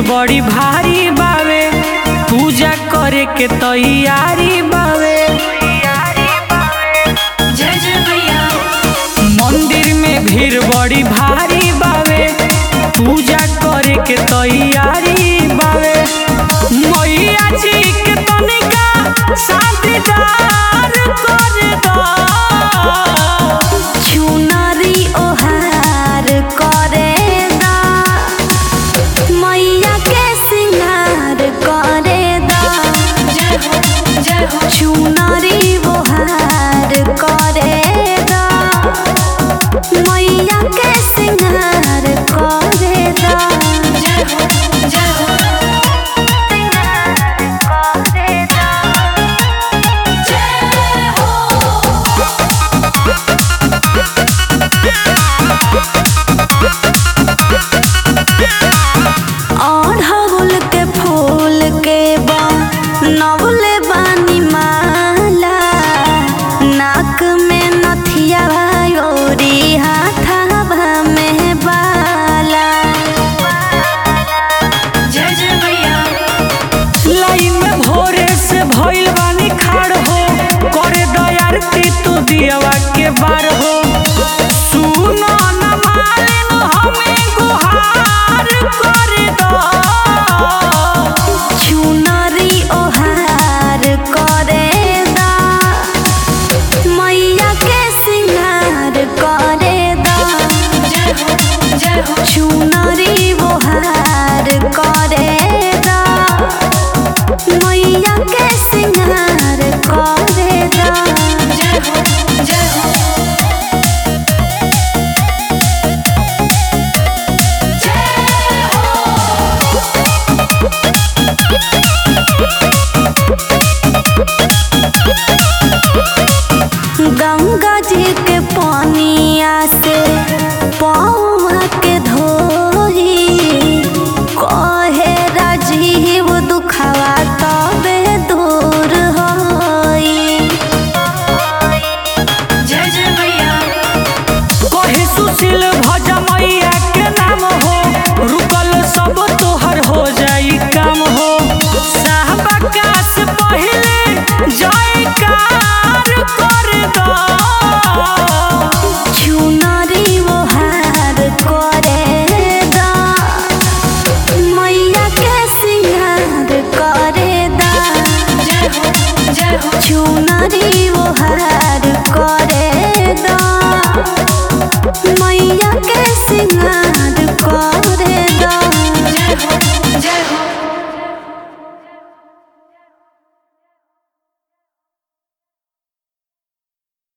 बड़ी भारी बावे पूजा करे के तैयारी बावे जय जय मैया मंदिर में भीड़ बड़ी भारी बावे पूजा करे के तैयारी बावे मैया जी के तनिका शादीदार कर दो चुनरी ओहार करे दा मैया के सिंगार करे दा जय हो जय हो चुनरी ओहार करे दा मैया के सिंगार करे दा जय हो जय हो सिंगार करे दा जय हो अड़हुल के फूल के बा नवले बानी माला नाक में नथिया ओरी हाथावा में बाला जय जय मैया लाइन में भोरे से भइल बानी खाड़ हो करे दयारती तू दियवा